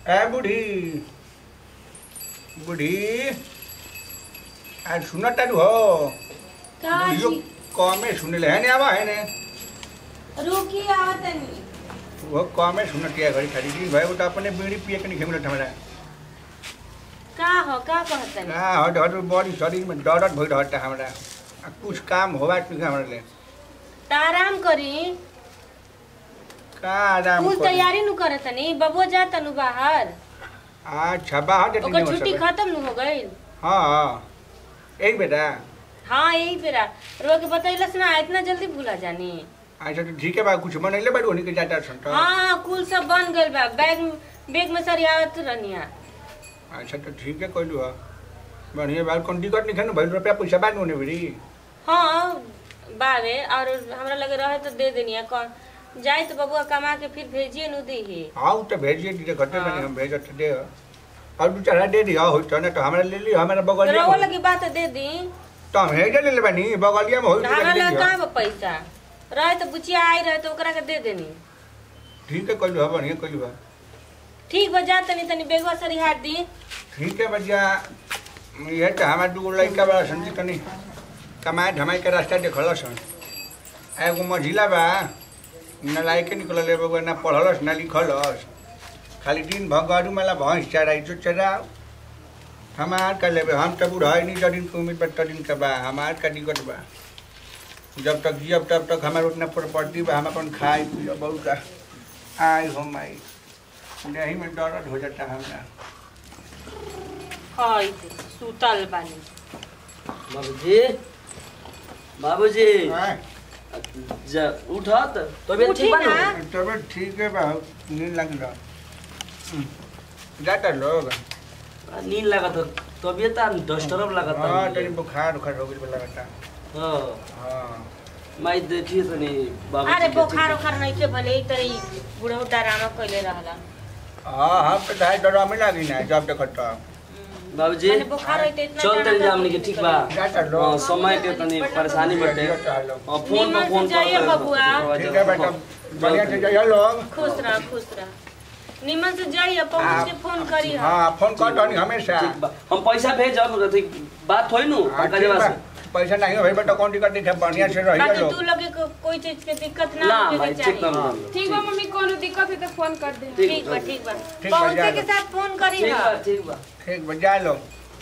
ए बूढ़ी बूढ़ी आज सुनत तारू हो का बुढ़ियो जी कमे सुनले है ने आवा है ने रुकी आवतनी वो कमे सुनत है घड़ी खाली दिन भाई वो तो अपने बीड़ी पिए के नहीं खेमलत हमरा का हो का कहतनी ना हट हट बॉडी शरीर में दर्द भइल हट हमरा आ कुछ काम होवा कि हमरा ले त आराम करी का आराम कुल करी? तैयारी नु करतनी बबुआ जाता नु बाहर अच्छा बाहर देते ओकर छुट्टी खत्म नु हो गइल हाँ हाँ एक बेटा हाँ यही बेरा रोके बतैलस ना इतना जल्दी भूला जानी अच्छा तो ठीक है बा कुछ बनैले बाड़ू उन्हीं के जाता सन तो हाँ कुल सब बन गइल बा बैग बैग में सरियावत रहनिया अच्छा तो ठीक है कहलू हा बढ़िया बात कौन दिक्कत नहीं है ना भाई रुपया पैसा बाद होने बड़ी हाँ बावे और हमरा लगे रहे तो दे देनिया कौन जाए तो बबुआ कमा के फिर भेजिए नु दीही हाँ वो तो भेजिए दीजिए घटे हाँ। बनी हम भेज तो दे और दू चार दे दिया हो तो ना तो हमारा ले लियो हमारा बगलिया रहो में लगी बात दे दी तो हम हेजे ले ले बनी बगलिया में हो तो हमरा ले लगे लियो कहाँ बा पैसा रहे तो बुचिया आई रहे तो ओकरा के दे देनी ठीक है कहलू हा बढ़िया कहलू हा ठीक बा जा तनी तनी बेगवा सरिहार दी ठीक है भैया ये तो हमारे दू लड़का बड़ा संजी तनी कमाए धमाई के रास्ता देखल सन एगो मझिला बा न लाइके निकल बगुआ ना पढ़लस ना लिखलस खाली दिन भर गरू मेला भैंस चराई जो चराओ हमार का लेबे हम तो बूढ़ा नहीं जदिन के उम्मीद बा तदिन के बा हमार का दिक्कत बा जब तक जियब तब तक हमार उतना प्रॉपर्टी बा हम अपन खाए पियो बहुत का आई हो माई यही में दर्द हो जाता हमरा हई सुतल बानी बाबूजी बाबूजी आय। जा उठत तबियत उठी ठीक बा ना। ना तबियत ठीक है बा नींद लग रहा जाता लोग नींद लागत तबियत डिस्टर्ब लागत हाँ तनी बुखार उखार हो गई लगता हाँ हाँ माई देखिए तनी बाबूजी अरे के बोखार ठीक- ओखार नहीं के भले ही तरी बुढ़ऊ डरामा कैले रहला हाँ हम तो ढाई डरा में लगी ना जब देखत तो बाबूजी माने बुखार होई त इतना चल तनी डराता हमनी के ठीक बा जाता हाँ, लोग समय के तनी परेशानी बटे जाता लोग। हाँ, फोन निमन पर से फोन जाइए बबुआ। ठीक है बेटा बढ़िया से जाइए लोग खुश रह खुश रह निमन से जाइए पहुंच के फोन करी हम हाँ फोन कर दो हमेशा ठीक बा हम पैसा भेजब अथी बात होई नु हाँ, पंकज ठीक बा बा। से पैसा नहीं हो भाई बेटा कौन टिकट नहीं बढ़िया से रहिए बाकी लोग तू लगे को कोई चीज के दिक्कत ना ना होके भाई के ठीक चाहिए ना ठीक बा मम्मी कोनो दिक्कत है तो फोन कर दे ठीक ठीक बा ठीक बा ठीक बा, पहुंचे जा के लो। साथ फोन करी ठीक बा हम ठीक बा ठीक बा जा लोग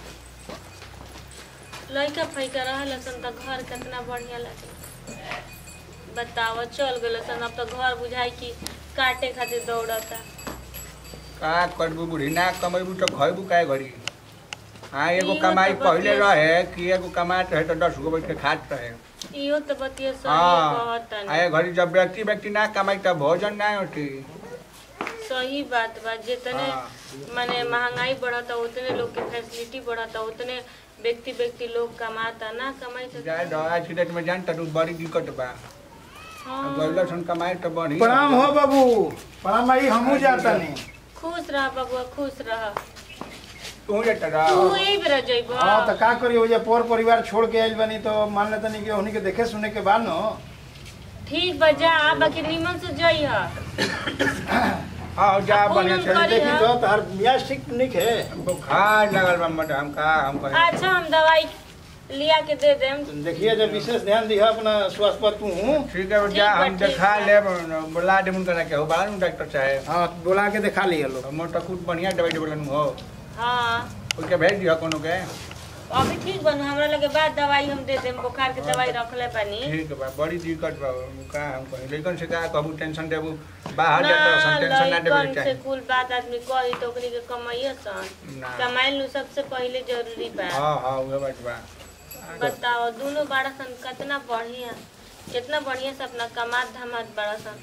लइका फैका रहल सन त घर कितना बढ़िया लगे बताव चल गए सन अब तो घर बुझाई कि काटे खातिर दौड़ता का करबू बूढ़ी ना कमेबू तो खैबू काय घड़ी हाँ एगो इहो कमाई तो पहले बतिया- रहे कि एगो कमात रहे तो दस गो बैठ के खात रहे इहो तो बतिया सही हाँ कहतन आए घड़ी जब व्यक्ति व्यक्ति ना कमाई तब भोजन ना होती सही बात बा जितने हाँ। माने महंगाई बढ़ता उतने लोग के फैसिलिटी बढ़ता उतने व्यक्ति व्यक्ति लोग कमाता ना कमाई तो जाए दो आज की डेट में जानता तू बड़ी दिक्कत बा हाँ। गौला सुन कमाई तो बढ़ी प्रणाम हो बाबू प्रणाम भाई हमहू जाता नहीं खुश रह बबुआ खुश रह तू जाता तू रहो यही बेरा जइबो हाँ तो का करी हो जा पर परिवार छोड़ के आइल बनी तो मान लेता नहीं कि उन्हीं के देखे सुने के बाद न ठीक बा जा बाकी निमन से जइह हाँ जा फोन बढ़िया उन से करी देखी हाँ। तो तार मियाज ठीक निक है बुखार लगल बा मत हम का हम कहे अच्छा हम दवाई लिया के दे देम देखिए जब विशेष ध्यान दिया अपना स्वास्थ्य पर तू हूँ ठीक है जा ठीक बा, हम ठीक दिखा बा। ले बुला दे मुन करा के हो बालन डॉक्टर साहब हाँ बुला के दिखा लिया लोग मोर तो खुद बढ़िया दवाई देबलन हो हाँ ओके भेज दिया कोनो के अभी ठीक बनू हमरा लगे बाद दवाई हम दे देम बुखार के दवाई रखले पानी ठीक बा बड़ी दिक्कत बा का हम कहे लेकिन से का कहबू टेंशन देबू बाहर ना जाता सन टेंशन ना देबे लइकन से चाहिए कुल बात आदमी कही तो ओकनी के कमाइए सन ना। कमाइल नु सबसे पहले जरूरी बा हाँ हाँ उहे बात बा बताओ दोनों बड़ा सन कितना बढ़िया कितना बढ़िया से अपना कमात धमात बड़ा सन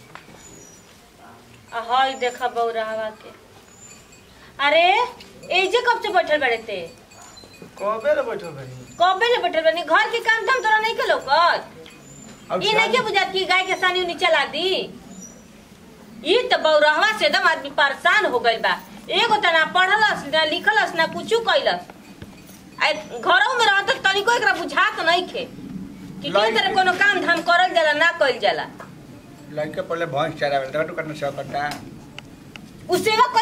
आ हई देखा बौरावा के अरे एजे कब से बैठल बड़े ते कबे ले बैठो भाई कबे ले बैठल बनी घर के काम धाम तोरा नहीं के लौकत अब ई नहीं के बुझात कि गाय के सानी उनी चला दी ई तो बौरहवा से एकदम आदमी परेशान हो गइल बा एगो त ना पढ़लस ना लिखलस ना कुछू कैलस आ घरों में रहत त तनिको एकरा बुझात नहीं खे कि के तरह कोनो काम धाम करल जाला ना कइल जाला लड़के पहले भैंस चरावे तो करना सब करता उ सेवा कैले से का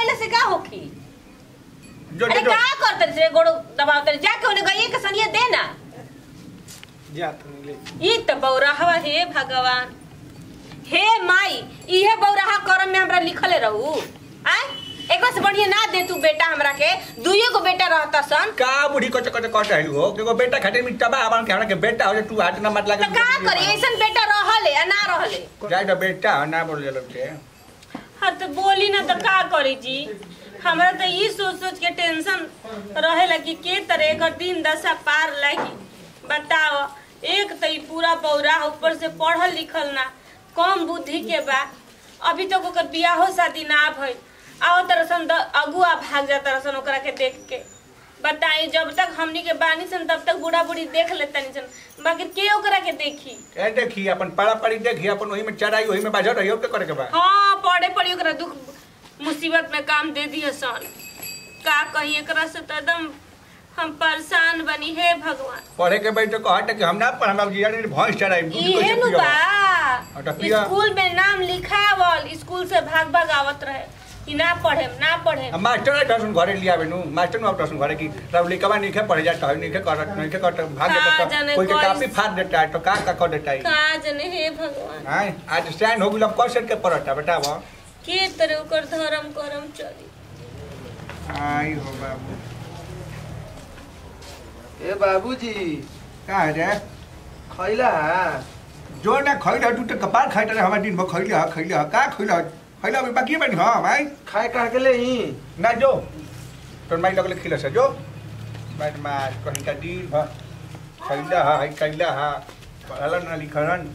होखी जो अरे जो का करते रे गोड़ दबावते रे? जाके उन्हें गई के सनिया दे ना जा तनी ले ई त बौराहवा हे भगवान हे माई इहे बौराहा करम में हमरा लिखले रहू आय एकरा से बढ़िया ना दे तू बेटा हमरा के दुइयो गो बेटा रहता सन का बुढ़ी कच कच कट रहलू हो केगो बेटा खातिर में तबा आवन के हमरा के बेटा हो जे तू हाथ ना मत लागे त का करी ऐसन बेटा रहले या ना रहले जाय तो बेटा हो, ना बोल जलब के हर तो बोली ना तो का करी जी हमरा तो ई सोच सोच के टेंशन रहेला कि के तरह एकर दिन दशा पार लागी बताओ एक तो ई पूरा बौरा ऊपर से पढ़ल लिखल ना कम बुद्धि के बा अभी तक ओकर बियाहो शादी ना भइल आओ तरसन द- अगुआ भाग जा तरसन ओकरा के देख के बताई जब तक हमनी के बानी सन तब तक बूढ़ा बूढ़ी देख लेतनी सन बाकी के ओकरा के देखी ए देखी अपन पड़ा पड़ी देखी अपन वही में चराई वही में बाजर रही के करे के बा हाँ पड़े पड़ी ओकरा दुख मुसीबत में काम दे दिए सन का कही एकरा से तो एकदम हम परेशान बनी हे भगवान पढ़े के बैठ कहत कि हम ना पढ़ हम जिया ने भैंस चराई दूध इहे कैसे नु पियो बा तो पिया। स्कूल में नाम लिखावल स्कूल से भाग भाग आवत रहे कि ना पढ़े ना पढ़े हम मास्टर दसन घरे लिया बेनु मास्टर नु दसन घरे की रब लिखवा नहीं खे पढ़े जाता है नहीं खे करत नहीं खे करत भाग का जाता जाने कोई के कोई- काफी फाड़ देता है तो का का कर देता है का जने हे भगवान हां आज स्टैंड हो गेल कौन सेट के पढ़ता बेटा वो के तरह ओकर धर्म करम चली आई हो बाबू ए बाबूजी का है रे खैला जो ना खैला तू तो कपार खाइता रे हमार दिन भर खैला खैला का खैला खैला अभी बाकी बनी हां भाई खाए कहा के ले ही ना जो तो माई लगले खिला से जो बैठ मार कहीं का दिन भर खैला हा है खैला हा पढ़ला ना लिखलन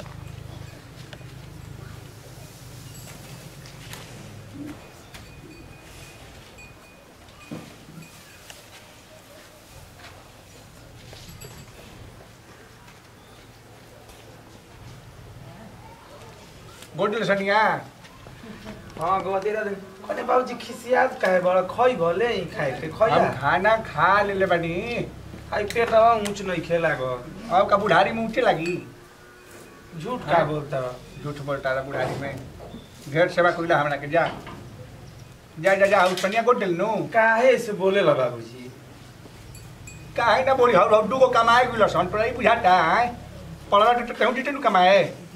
बोतल सनिया हाँ गवतेरा दिन कने बाबूजी खिसियात काहे बड़ा खई भले ही खाए के हम खैला खाना खा लेले बानी आई पेटवा ऊंच नहीं खेला गो अब का बुढ़ारी में ऊँचे लगी झूठ का हाँ। बोलता बा झूठ बोलता रहा बुढ़ारी में ढेर सेवा कोइला हमरा के जा जा जा जा उस पनिया को दिल नु काहे से बोले ला बाबूजी काहे ना बोली हौ हड्डू को कमाए गुलो सन पर ई बुझाता है पड़ला तो कहूं दिते नु कमाए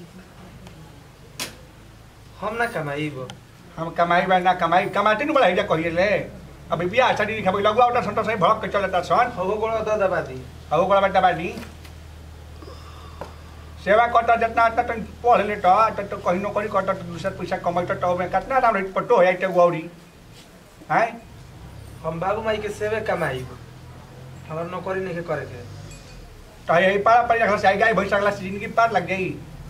हम ना कमाईबो हम कमाई बा ना कमाई कमाते नु बड़ा हिजा कहिए ले अभी बियाह शादी नहीं खबई लगवा उठा संतो सही भड़क के चलता सन हो गोड़ा द दबा दी अब ओकरा बेटा बानी सेवा करता जितना आता तो पढ़ ले तो तो तो कहीं नौकरी करता तो दूसरा पैसा कमाई तो में कितना दाम रही पट्टो हो जाते गौरी हैं हम बाबू माई के सेवे कमाईबो हमरा नौकरी नहीं के करे के तो यही पारा पड़ी रखला से आई गाय भैंस अगला जिंदगी पार लग गई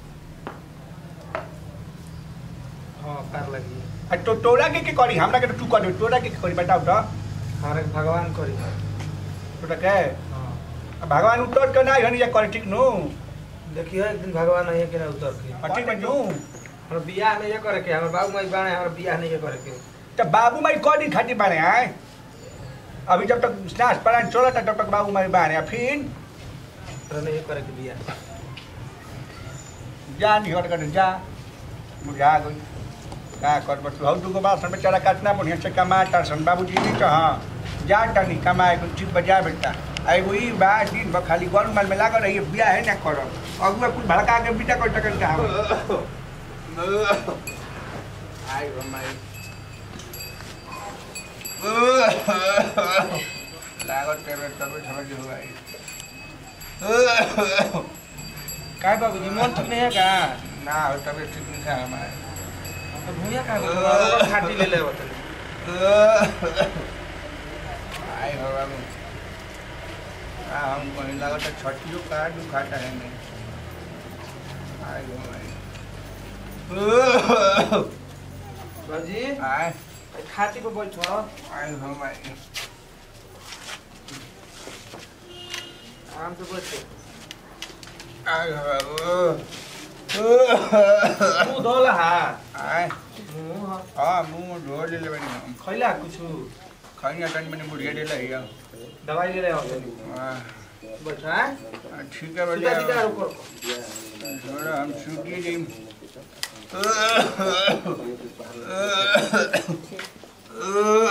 हाँ पार लगी आ तो तोरा के के करी हमरा के तो तू कर दे तोरा के के करी बताओ तो हमारे भगवान करी तोरा के हाँ आ भगवान उतर के ना हनी जा करे ठीक नु देखियो एक दिन भगवान है कि ना उतर के आ ठीक में नु हमरा बियाह नहीं के करे के हमर बाबू माई बाणे हमरा बियाह नहीं के करे के तो बाबू माई कौन दिन खाती बारे आए अभी जब तक स्नास परान चला तब तक बाबू माई बारे फिर हमरा नहीं करे के बियाह जा नहीं हट कर जा बुझा गई का कर बस हौ दुगो बात सन बेचारा काटना बढ़िया से कमा सन बाबूजी नहीं तो हाँ जा टनी कमाए कुछ चीज बजा बेटा आई वही बा दिन भर खाली गौर माल में लागल रही बिया है ना करो अगुआ कुछ भड़का के बिटा कर टकन का आई हो माई लागत तेरे तबे समझ हो आई काय बाबूजी मन ठीक नहीं है का ना हो तबे ठीक नहीं था हमारे तो भूया का बाबू खाटी ले ले बतले आई हो बाबू आ हम कहीं लगा तो छठियों का दुखाता है नहीं आई हो भाई बाबूजी आए खाटी पे बैठो आई हो भाई आराम से बैठो आई हो बाबू तू धोला हा आए मुंह हा। हाँ मुंह धो ले ले बनी हम खैला कुछ खाई ना तन मैंने बुढ़िया दे लही है दवाई ले ले आओ हाँ, बैठो हैं ठीक है सीधा बढ़िया सीधा रुको थोड़ा हम सूखी नहीं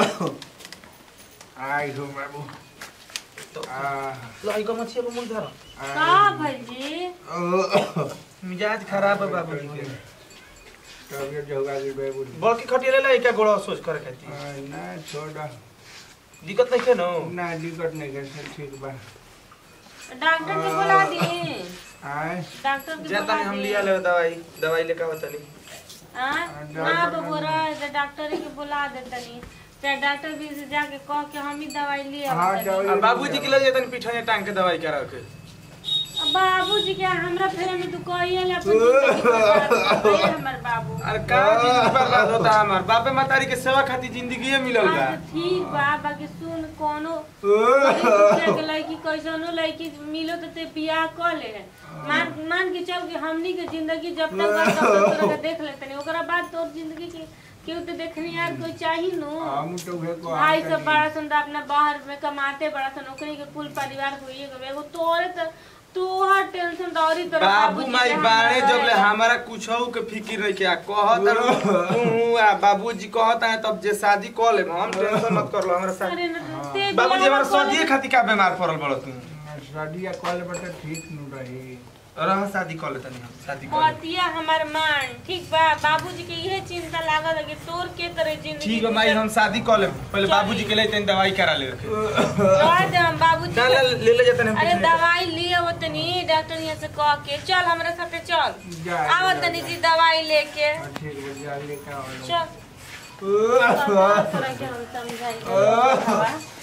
आई हो बाबू आ लाई को मछी अब मुंह धर का भौजी मिजाज खराब है बाबूजी के तबियत जो होगा कि बाबू बड़की खटिया ले लाई क्या गोड़ा सोच करे खाती ना छोड़ दिक्कत नहीं है ना ना दिक्कत नहीं कर सब ठीक बा डॉक्टर के बुला दी आए डॉक्टर के जाता बुला नहीं हम दी लिया ले दवाई दवाई लेकर बताली हाँ ना बबू रह तो डॉक्टर के बुला दे तनी चाहे डॉक्टर भी से जाके कह के हम ही दवाई लिए हाँ, जाओ। अब बाबूजी के ले जातन पीठा टांग के दवाई करा के बाबू जी के हमरा फेरे में तू कहिए ले अपन जिंदगी बर्बाद कर हमर बाबू अरे का जिंदगी बर्बाद होता है हमार बापे मातारी के सेवा खातिर जिंदगी मिलल बा हाँ, तो ठीक बा बाकी सुन कोनो गरीब के लड़की कैसनो लड़की मिलो तो ते बियाह कर ले मान मान के चल के हमनी के जिंदगी जब तक बा तब तक तोरा के देख लेते नहीं ओकरा बाद तोर जिंदगी के केहू तो देखने यार कोई चाही नु हम तो उहे को भाई सब बड़ा सन तो अपना बाहर में कमाते बड़ा सन ओकरी के कुल परिवार को ये एगो तोरे तो तोहर टेंशन तो औरी तोरा बाबू बाबूजी माई के बाड़े हमरा जब ले रहेला। हमारा कुछ के फिक्र रही क्या कहत तू आ बाबूजी कहत है तब जे शादी कर ले हम टेंशन मत कर लो हमरा साथ अरे न तो ते बाबूजी बियाह हमारा कर ले- सदिए खातिर का बीमार पड़ल बड़ तू शादी कॉल बटे ठीक नु रही रह शादी कर ले तनी हम शादी कर ले। कहतिया हमार मान ठीक बा बाबूजी के इहे चिंता लागल है कि तोर के तरह जिंदगी ठीक है माई हम शादी कर ले पहले बाबूजी के लिए तनी दवाई करा ले रखे रह दे हम बाबूजी ना के- ले ले जाते हम अरे पीछे। दवाई लिए वो तनी डॉक्टर यहाँ से कह के चल हमारे साथे चल जा, आव जा, तनी जा। जी दवाई लेके हाँ, ठीक है जा लेकर आओ चल तोरा के हम समझाई